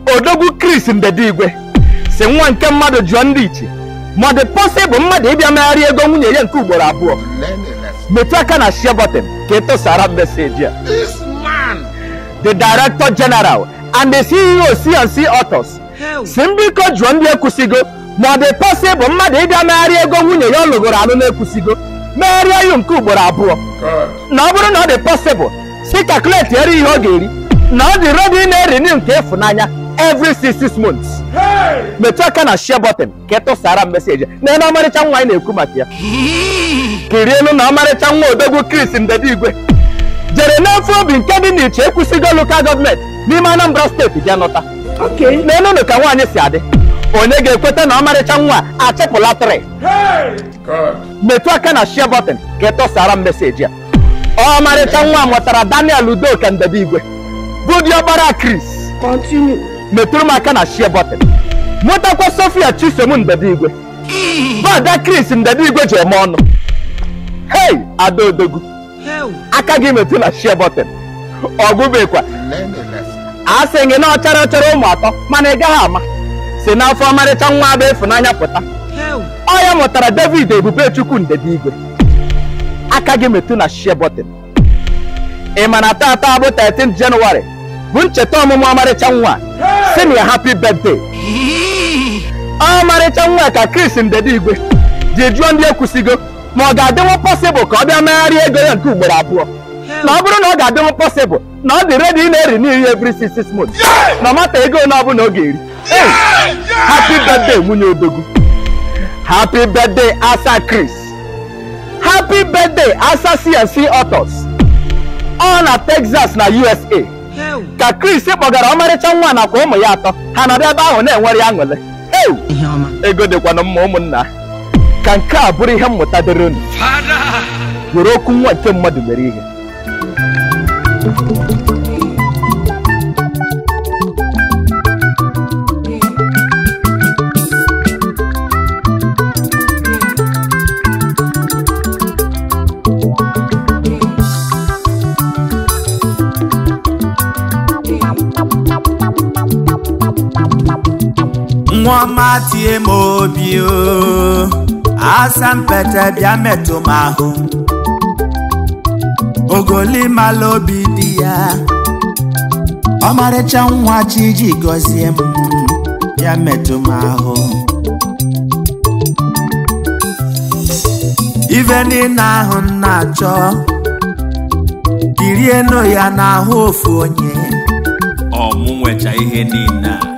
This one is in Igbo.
odogwu Chris Ndedigwe si nwa nke mmadụ jụọ ndị ichie ma ọ dị pọsịbụl mmadụ ịbịa megharị ego nwunye ya nke ugboro abụọ Learn a lesson. metụ aka na share button ka ị tụsara meseji a This man. the director general and the ceo cnc authors si mbiko jụọ ndị ekwusigo ma ọ dị pọsịbụl mmadụ ịbịa megharị ego nwunye ya ọ lụgoro alụ na-ekwusigo megharịa ya nke ugboro abụọ God. na ọ bụrụ na ọ dị pọsịbụl si kalkuleti eri ihe ọ ga-eri na ọ dị redi na-erini nke ịfụnanya every six six months metụ aka na share button ka ị tụsara m meseji na na ọmarịcha nwa anyị na-ekwu maka ya kirielu na ọmarịcha nwa odogwu Chris Ndedigwe jere n'efe obi nke dị n'iche ekwusigo lokal gọọmenti n'ime Anambra steeti bịa nọta n'enunu ka nwaanyị si adị onye ga-ekweta na ọmarịcha nwa a achịpụla trị God. metụ aka na share button ka ị tụsara m meseji a ọmarịcha nwa mụtara Daniel Udoka Ndedigwe bụ diọkpara Chris Continue. metụrụ m aka na share button mụtakwa Sofia Chisom Ndedigwe bada Chris Ndedigwe ji eme ọnụ hei ada odogwu aka gị metụ na share button ọgụbekwa Learn a lesson. a sị gị na ọ chara chara ụmụ atọ mana ị gaghị ama si n'afọ ọmarịcha nwa abụ ịfụnanya pụta ọ ya mụtara David Ebubechukwu Ndedigwe aka gị metụ na share button ị ma na tata bụ 13 Jenụwarị bụ ncheta ọmụmụ ọmarịcha nwa si na ya happy birthday ọmarịcha nwa ka Chris Ndedigwe ji jụọ ndị ekwusigo ma ọ ga-adịnwu pọsịbụl ka ọ bịa megharịa ego ya nke ugboro abụọ na ọ bụrụ na ọ ga-adịnwu pọsịbụl na ọ dị redi ị na-eri n'ihi every six six months na ọ mata ego ole ọbụla ọ ga-eri Hey! happy birthday nwunye odogwu happy birthday asa Chris happy birthday asa CNC authors ọ na Texas na USA ka Chris kpọgara ọmarịcha nwa nakwa ụmụ ya atọ ha nọrọ ebe ahụ na-enwere ya aṅụrị Ew! ego dịkwana mma ụmụnna ka nke a bụrụ ihe mmụta dịrị unu were okwu nwa nke mmadụ mere ihe nwa ọma tie m obi o asa mpete bịa metụ m ahụ ogoli mala obi dị ya ọmarịcha nwa chi ji gọzie m bịa metụ m ahụ ife niile ahụ m na-achọ kirienu ya n'ahụ ofu onye ọmụ nwecha ihe niile a